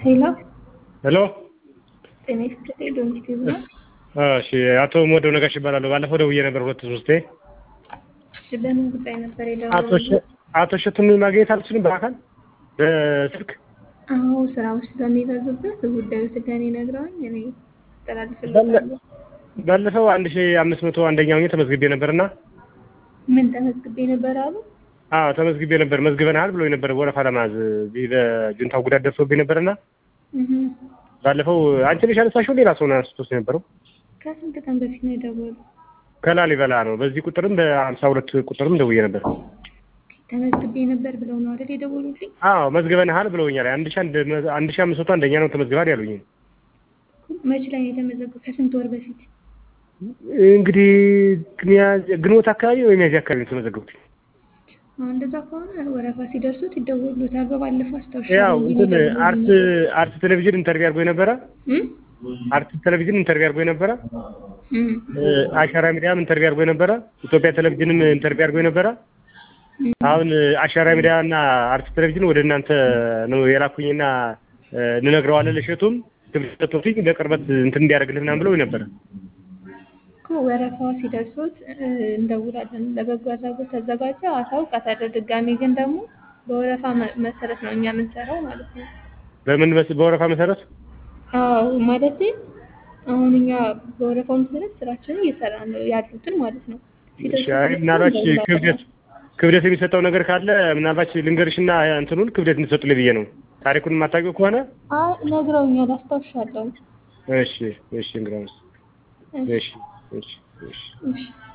ሄሎ ሄሎ ጤና ይስጥልኝ። ዶሚስቲቭ ነው። እሺ አቶ ሞደው ነጋሽ ይባላለሁ። ባለፈው ደውዬ ነበር ሁለት ሶስቴ። እሺ በምን ጉዳይ ነበር አቶ የደወሉት? ሸ- አቶ እሸቱን ማግኘት አልችልም በአካል በስልክ አዎ ስራዎች ስለሚበዙበት ጉዳዩ ስለኔ ነግረውኝ እኔ አስተላልፍልዎታለሁ። ባለፈው አንድ ሺ አምስት መቶ አንደኛው ሆኜ ተመዝግቤ ነበርና ምን ተመዝግቤ ነበር አሉ? አዎ ተመዝግቤ ነበር መዝግበናል ብሎ ነበር ወረፋ ለማዝ እዚህ በጁንታው ጉዳት ደርሶብኝ ነበርና እህ ባለፈው አንቺ ነሽ ያነሳሽው ሌላ ሰው ነው አንስቶት የነበረው ከስንት ቀን በፊት ነው የደወሉት? ከላሊበላ ነው። በዚህ ቁጥርም በሀምሳ ሁለት ቁጥርም ደውዬ ነበር። ተመዝግቤ ነበር ብለው ነው አይደል የደወሉልኝ? አዎ መዝግበንሃል ብለውኛል። አንድ ሺ አንድ አንድ ሺ አምስት መቶ አንደኛ ነው ተመዝግባል ያሉኝ። መች ላይ ነው የተመዘገቡ? ከስንት ወር በፊት? እንግዲህ ሚያዝያ- ግንቦት አካባቢ ወይ ሚያዝያ አካባቢ ነው የተመዘገቡት። አሁን እንደዛ ከሆነ ወረፋ ሲደርሱት ይደወሉታል። በባለፈው አስታውሻ ያው እንትን አርት አርት ቴሌቪዥን ኢንተርቪው አድርጎ የነበረ አርት ቴሌቪዥን ኢንተርቪው አድርጎ የነበረ አሻራ ሚዲያም ኢንተርቪው አድርጎ የነበረ ኢትዮጵያ ቴሌቪዥንም ኢንተርቪው አድርጎ የነበረ አሁን አሻራ ሚዲያ እና አርት ቴሌቪዥን ወደ እናንተ ነው የላኩኝና እንነግረዋለን ለሸቱም ትምህርቶች በቅርበት እንትን እንዲያደርግልህ ምናምን ብለው ነበረ። እኮ ወረፋው ሲደርሱት እ፣ እንደውላለን። ለበጎ አድራጎት ተዘጋጀ አሳውቃታለሁ። ድጋሚ ግን ደግሞ በወረፋ መ- መሰረት ነው እኛ የምንሰራው ማለት ነው። በምን በስ- በወረፋ መሰረት አዎ ማለት አሁን እኛ በወረፋው መሰረት ስራችንን እየሰራን ነው ያሉትን ማለት ነው። ሲደርሱ ሻይ ምናልባት ክብደት ክብደት የሚሰጠው ነገር ካለ ምናልባት ልንገርሽና እንትኑን ክብደት እንድትሰጡልኝ ብዬ ነው። ታሪኩን የማታውቂው ከሆነ አይ ነግረውኛል፣ አስታውሻለሁ። እሺ እሺ እንግዲያውስ እሺ እሺ እሺ እሺ